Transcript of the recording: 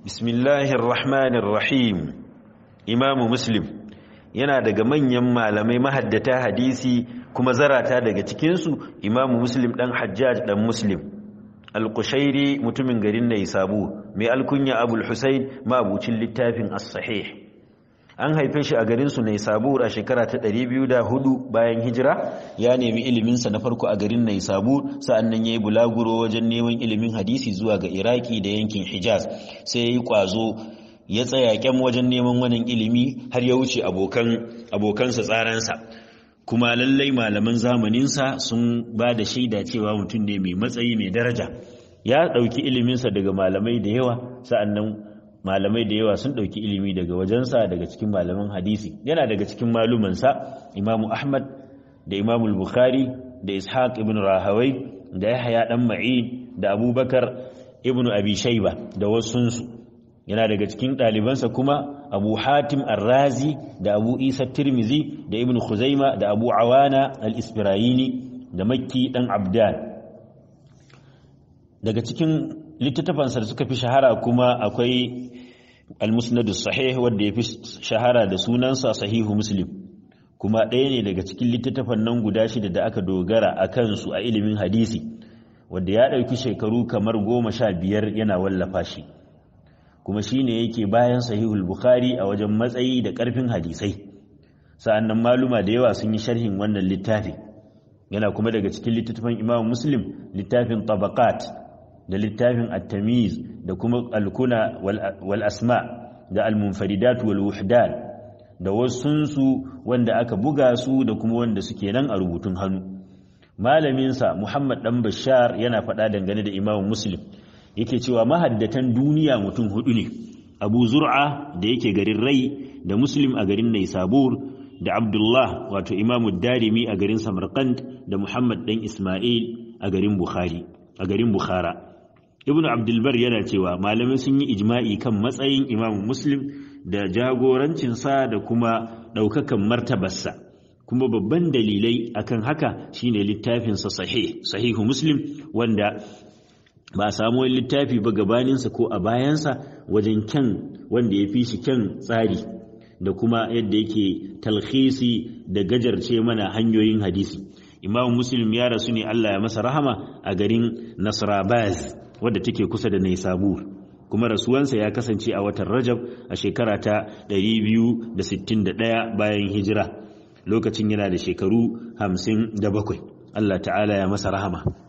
bismillahir rahmanir rahim imamu muslim yana daga manyan malamai mahaddata hadisi kuma zarata daga cikinsu imamu muslim dan hajjaj dan muslim al-qushairi mutumin garin naisabu mai alkunya abul husayn mabucin littafin as-sahih an haife shi a garinsu Naisabur a shekara ta 204 bayan hijira ya nemi iliminsa na farko a garin Naisabur sa'annan ya yi bulaguro wajen neman ilimin hadisi zuwa ga Iraki da yankin Hijaz sai ya yi kwazo ya tsaya kyam wajen neman wannan ilimi har ya wuce abokansa tsaransa kuma lallai malaman zamaninsa sun ba da shaida cewa mutum ne mai matsayi mai daraja ya ɗauki iliminsa daga malamai da yawa sa'annan malamai da yawa sun ɗauki ilimi daga wajensa daga cikin malaman hadisi yana daga cikin malumansa imamu ahmad da imamu bukhari da ishaq ibn rahawai da yahya dan ma'id da abubakar ibn abi shayba da wasunsu yana daga cikin ɗalibansa kuma abu hatim arrazi da abu isa tirmizi da ibn khuzaima da abu awana al-isfirayini da makki dan abdan daga cikin littattafansa da suka fi shahara kuma akwai al-musnadu sahih wanda ya fi shahara da sunansa sahihu muslim kuma ɗaya ne daga cikin littattafan nan guda shida da aka dogara a kansu a ilimin hadisi wanda ya ɗauki shekaru kamar goma sha biyar yana wallafa shi kuma shi ne yake bayan sahihul bukhari a wajen matsayi da ƙarfin hadisai sa'annan maluma da yawa sun yi sharhin wannan littafi yana kuma daga cikin littattafan imam muslim littafin tabaqat da littafin at-tamiz da kuma al-kuna wal asma da al-munfaridat wal wuhdan da wasunsu wanda aka buga su da kuma wanda suke nan a rubutun hannu malamin sa Muhammad dan Bashar yana faɗa dangane da Imam Muslim yake cewa mahaddatan duniya mutum hudu ne Abu Zur'a da yake garin Rai da Muslim a garin Naisabur da Abdullah wato Imam Darimi a garin Samarkand da Muhammad dan Ismail a garin Bukhari a garin Bukhara ibn abdulbar yana cewa malamai sun yi ijma'i kan matsayin imam muslim da jagorancinsa da kuma ɗaukakan martabarsa kuma babban dalilai akan haka shine littafinsa sahih sahihu muslim wanda ba a samu wani littafi ba gabaninsa ko a bayansa wajen kyan wanda ya fi shi kyan tsari da kuma yadda yake talhisi da gajarce mana hanyoyin hadisi imam muslim ya rasu ne allah ya masa rahama a garin nasrabaz wadda take kusa da Naisabur kuma rasuwansa ya kasance a watan Rajab a shekara ta 261 bayan hijira lokacin yana da shekaru 57 Allah ta'ala ya masa rahama